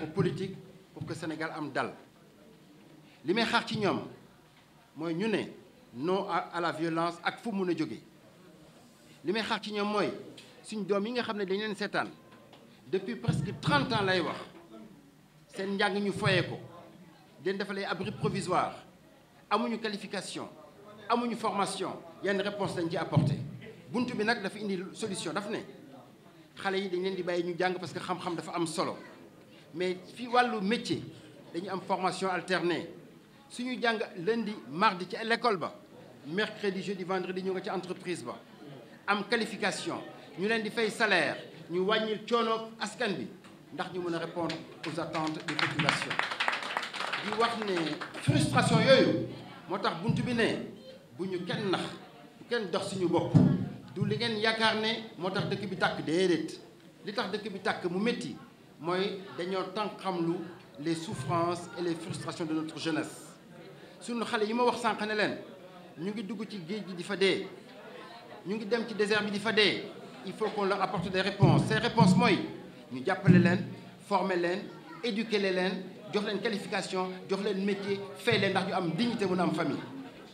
ko politique pour que Sénégal am dal li may xaar ci ñoom mooy ñu ne non à la violence ak fu mun a jóge li may xaar ci ñoom mooy suñ doom yi nga xam ne dañ leen seetaan depuis presque trente ans lay wax seen njàng ñu foyee ko den dafa lay abri provisoire amuñu qualification amuñu formation yenn réponse dañ ci apporté bunt bi nag dafa indi solution daf ne xale yi dañ leen di bàyyi ñu jàng parce que xam-xam dafa am solo mais fi wàllu métier dañu am formation alternée suñu jàng lundi mardi ci l'école ba mercredi jeudi vendredi ñu nga ci entreprise ba am qualification ñu leen di fay salaire ñu wàññil coono askan bi ndax ñu mën a répondre aux attentes des populations di wax ne frustration yooyu moo tax bunt bi ne bu ñu kenn nax bu kenn dox suñu bopp du li ngeen yaakaar ne moo tax dëkk bi tàkk déedéet li tax dëkk bi tàkk mu métti mooy dañoo tànk xamlu les souffrances et les frustrations de notre jeunesse suñu xale yi ma wax sànq ne leen ñu ngi dugg ci géej gi di fa dee ñu ngi dem ci désert bi di fa dee il faut qu'on leur apporte des réponses ces réponses mooy ñu jàppale leen former leen éduquer leen jox leen qualification jox leen métier fay leen ndax ñu am dignité mën a am famille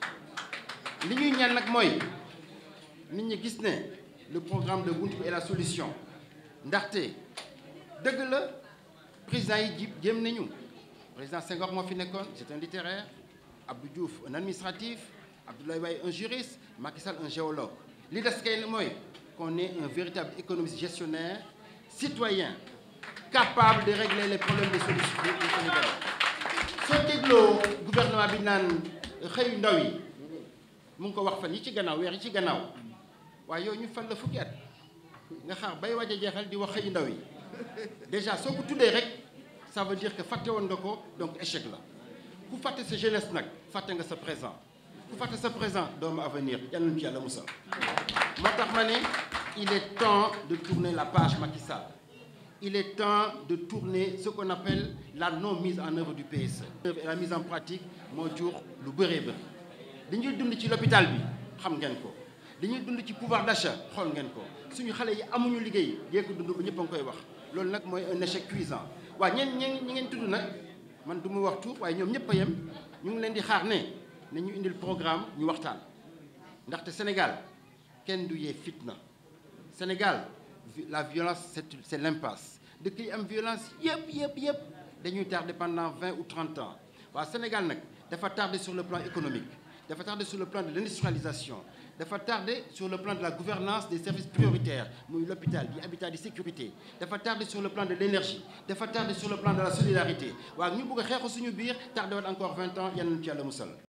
li ñuy ñaan nag mooy nit ñi gis ne le programme de Bunt Bi est la solution ndaxte dëgg la président yi ji jéem nañu président Senghor moo fi nekkoon c'est un littéraire Abdou Diouf un administratif Abdoulaye Wade un juriste Macky Sall un géologue li des kay mooy qu'on ait un véritable économiste gestionnaire citoyen capable de régler les problèmes des solutions des Sénégalais soo dégloo gouvernement bi naan xëyu ndaw yi mu ngi ko wax fan yi ci gannaaw weer yi ci gannaaw waaye yow ñu fan la fukki at nga xaar bay waaj a jeexal di wax xëyu ndaw yi déjà soo ko tuddee rek ça veut dire que fàtte woon nga ko donc échec la ku fàtte sa jeunesse nag fàtte nga sa présent ku fàtte sa présent doomu avenir yal nañu ci yàlla musal moo tax ma ne il est temps de tourner la page Macky Sall il est temps de tourner ce qu'on appelle la non mise en œuvre du PSE et la mise en pratique moo jur lu bëree bëri li ñuy dund ci l'hôpital bi xam ngeen ko li ñuy dund ci pouvoir d'achat xool ngeen ko suñu xale yi amuñu liggéey yee ko dund ba ñëpp a ngi koy wax loolu nag mooy un échec cuisant waaw ñeen ñeen ñi ngeen tudd nag man du mu wax tout waaye ñoom ñëpp a yem ñu ngi leen di xaar ne ne ñu indil programme ñu waxtaan ndaxte Sénégal kenn du yee fitna Sénégal la violence c'est c'est l'impasse dëkk yi am violence yëpp yëpp yëpp dañuy tardé pendant vingt ou trente ans waaw Sénégal nag dafa tardé sur le plan économique dafa tardé sur le plan de l'industrialisation dafa tardé sur le plan de la gouvernance des services prioritaires muy l'hôpital di habitat di sécurité dafa tardé sur le plan de l'énergie dafa tardé sur le plan de la solidarité waaw ñu bëgg a xeexu suñu biir tardé waat encore vingt ans yal nañu ci yàlla musal